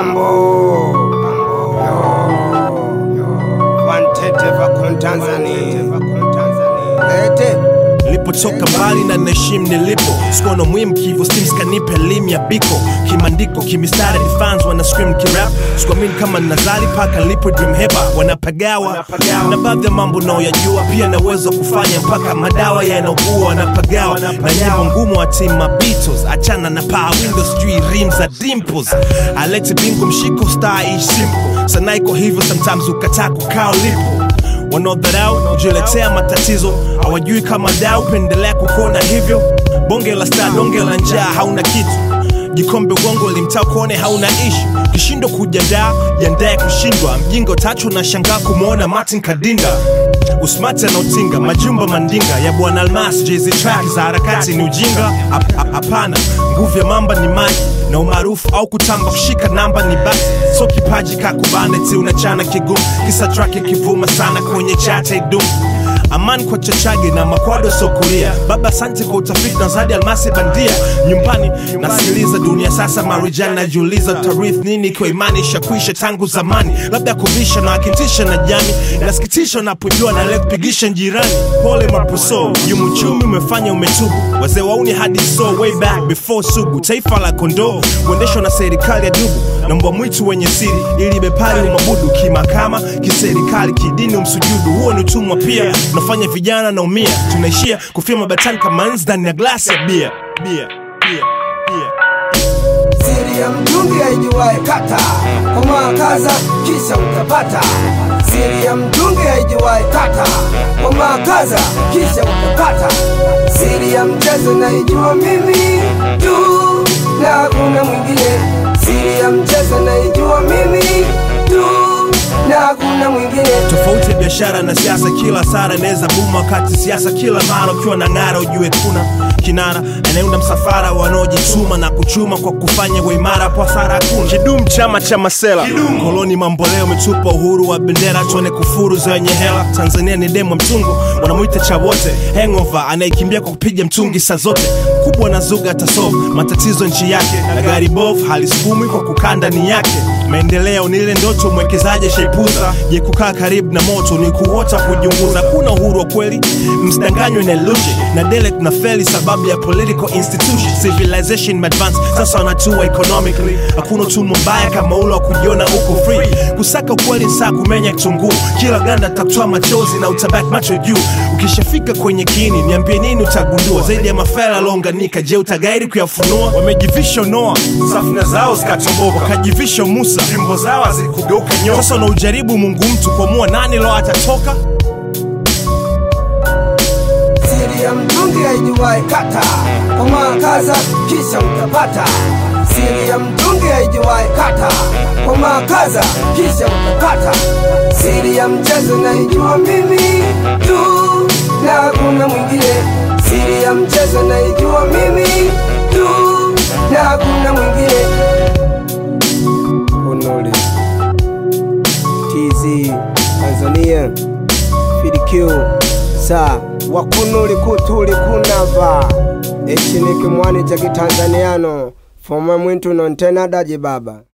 Bambo. Wantete vakun Tanzania. Lete. Nilipotoka mbali na naheshimu nilipo, sikuwa na muhimu kivo stims kanipa elimu ya biko kimandiko kimistari ni fans wana scream kirap, sikuamini kama nazali paka nilipo dream heba wanapagawa na baadhi ya mambo naoyajua, pia naweza kufanya mpaka madawa yanaugua wanapagawa na nyimbo ngumu wa team ma Beatles, achana na power windows sijui rim za dimples, Alex Bingo mshiko star ish simple, sana iko hivyo sometimes ukataa kukaa ulipo wanaodharau kujiletea matatizo hawajui kama dau pendelea kukona hivyo bonge la star donge la njaa hauna kitu jikombe ugongo limtaa kuone hauna ishu kishindo kujadaa jiandaye kushindwa mjinga utachu na shangaa kumwona martin kadinda usmati anaotinga majumba mandinga ya bwana almas jezi track za harakati ni ujinga Hap- hap- hapana nguvu ya mamba ni maji na umaarufu au kutamba kushika namba ni basi so kipaji kakubane ti unachana kigumu kisa track ikivuma sana kwenye chata idumu amani kwa chachage na makwado sokulia baba asante kwa utafiti na zadi almasi bandia nyumbani nasikiliza dunia sasa marijani najiuliza tarith nini ikiwa imani ishakwisha tangu zamani labda kuvisha na wakitisha na jami nasikitisha napojua na leo kupigisha jirani pole mapuso yumuchumi umefanya umetubu wazee wauni hadi so way back before sugu taifa la kondoo kuendeshwa na serikali ya dubu na mbwa mwitu wenye siri ili bepari umabudu kimakama kiserikali kidini umsujudu huo ni utumwa pia tunafanya vijana naumia tunaishia kufia mabatani kama nzi ndani ya glasi ya bia bia bia bia Siri ya mtungi haijuwae kata, komaa kaza kisha utapata. Siri ya mtungi haijuwae kata, komaa kaza kisha utapata. Siri ya mchezo naijua mimi tu na hakuna mwingine. Siri ya mchezo naijua mimi tu na hakuna mwingine. tofauti ya biashara na siasa kila sara inaweza buma wakati siasa kila mara ukiwa na ng'ara ujue kuna kinara anayeunda msafara wanaojituma na kuchuma kwa kufanya kwa imara kwa sara hakuna kidum chama cha masela koloni mamboleo umetupa uhuru wa bendera tuone kufuru zenye hela tanzania ni demo mtungu wanamwita cha wote hangover anayekimbia kwa kupiga mtungi saa zote kubwa na zuga atasolve matatizo nchi yake na gari bovu halisukumi kwa kukaa ndani yake maendeleo ni ile ndoto mwekezaji shaipuza je kukaa karibu na moto ni kuota kujiunguza kuna uhuru wa kweli msidanganywe na illusion na dele tuna feli sababu ya political institution civilization advance sasa wanatua economically hakuna utumwa mbaya kama ule wa kujiona uko free kusaka ukweli ni saa kumenya kitunguu kila ganda takutoa machozi na utabaki macho juu ukishafika kwenye kiini niambie nini utagundua zaidi ya mafela aliounganika je utagairi kuyafunua wamejivisha noa safina zao zikatomboka wakajivisha musa fimbo zao hazikugeuka nyoka sasa unaujaribu mungu mtu kuamua nani lo atatoka Siri ya mtungi haijuwae kata, komaa kaza kisha utapata. Siri ya mtungi haijuwae kata, komaa kaza kisha utapata. Siri ya mchezo naijua mimi tu na hakuna mwingine. Siri ya mchezo naijua mimi tu na hakuna mwingine. Kunuli TZ Tanzania FDQ sa wakunuli kutuli kunava echiniki mwani cha kitanzaniano foma mwintu nontena daji baba